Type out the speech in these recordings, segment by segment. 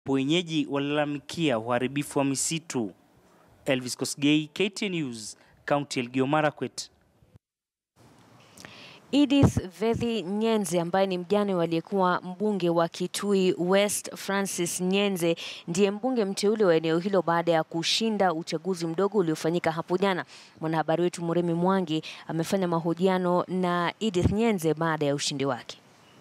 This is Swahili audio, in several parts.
wenyeji walalamikia uharibifu wa misitu. Elvis Kosgei, KTN News, kaunti ya Elgeyo Marakwet. Edith Vethi Nyenze ambaye ni mjane waliyekuwa mbunge wa Kitui West Francis Nyenze ndiye mbunge mteule wa eneo hilo baada ya kushinda uchaguzi mdogo uliofanyika hapo jana. Mwanahabari wetu Muremi Mwangi amefanya mahojiano na Edith Nyenze baada ya ushindi wake.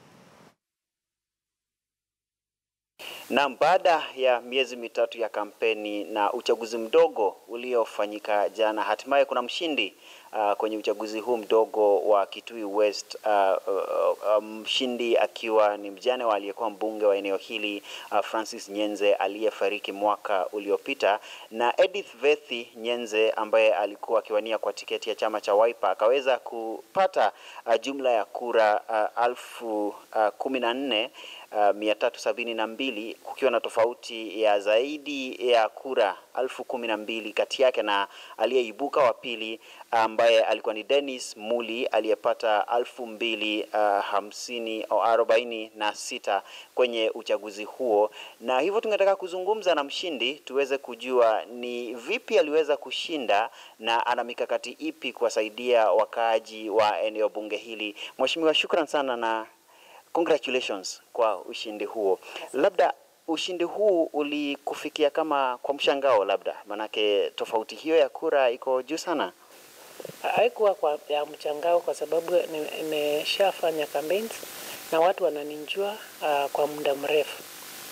Naam, baada ya miezi mitatu ya kampeni na uchaguzi mdogo uliofanyika jana, hatimaye kuna mshindi uh, kwenye uchaguzi huu mdogo wa Kitui West uh, uh, uh, mshindi akiwa ni mjane wa aliyekuwa mbunge wa eneo hili uh, Francis Nyenze aliyefariki mwaka uliopita, na Edith Vethi Nyenze ambaye alikuwa akiwania kwa tiketi ya chama cha Wiper akaweza kupata uh, jumla ya kura uh, alfu uh, kumi na nne Uh, mia tatu sabini na mbili kukiwa na tofauti ya zaidi ya kura alfu kumi na mbili kati yake na aliyeibuka wa pili ambaye alikuwa ni Dennis Muli aliyepata alfu mbili uh, hamsini au arobaini na sita kwenye uchaguzi huo, na hivyo tungetaka kuzungumza na mshindi tuweze kujua ni vipi aliweza kushinda na ana mikakati ipi kuwasaidia wakaaji wa eneo bunge hili. Mheshimiwa, shukran sana na congratulations kwa ushindi huo. Labda ushindi huu ulikufikia kama kwa mshangao, labda manake tofauti hiyo ya kura iko juu sana? Haikuwa kwa ya mchangao kwa sababu nimeshafanya campaigns na watu wananijua uh, kwa muda mrefu.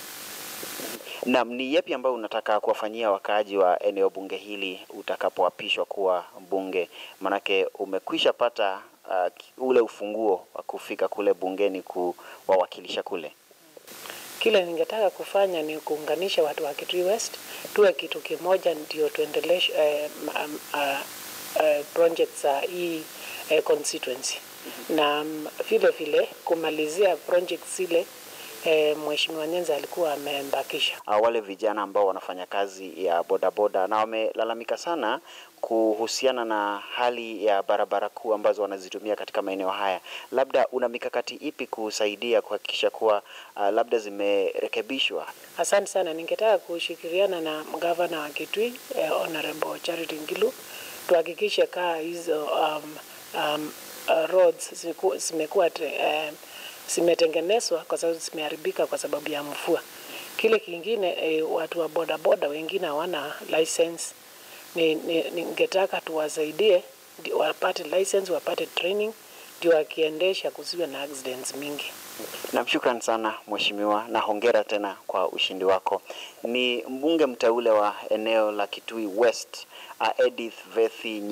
Naam, ni yapi ambayo unataka kuwafanyia wakaaji wa eneo bunge hili utakapoapishwa kuwa mbunge? Manake umekwisha pata uh, ule ufunguo wa kufika kule bungeni kuwawakilisha kule. Kile ningetaka kufanya ni kuunganisha watu wa Kitui West tuwe kitu kimoja, ndio tuendeleshe eh, um, uh, uh, projects za uh, hii uh, constituency na um, vile vile kumalizia projects zile E, Mheshimiwa Nyenze alikuwa amembakisha. Wale vijana ambao wanafanya kazi ya bodaboda na wamelalamika sana kuhusiana na hali ya barabara kuu ambazo wanazitumia katika maeneo haya, labda una mikakati ipi kusaidia kuhakikisha kuwa uh, labda zimerekebishwa? Asante sana, ningetaka kushirikiana na gavana wa Kitui eh, Honorable Charity Ngilu tuhakikishe kaa hizo um, um, uh, roads zimekuwa eh, zimetengenezwa kwa sababu zimeharibika kwa sababu ya mvua. Kile kingine e, watu wa bodaboda wengine hawana license. Ningetaka ni, ni tuwasaidie wapate license, wapate training ndio wakiendesha kusiwe na accidents mingi. Na shukran sana mheshimiwa, na hongera tena kwa ushindi wako. Ni mbunge mteule wa eneo la Kitui West, Edith Vethi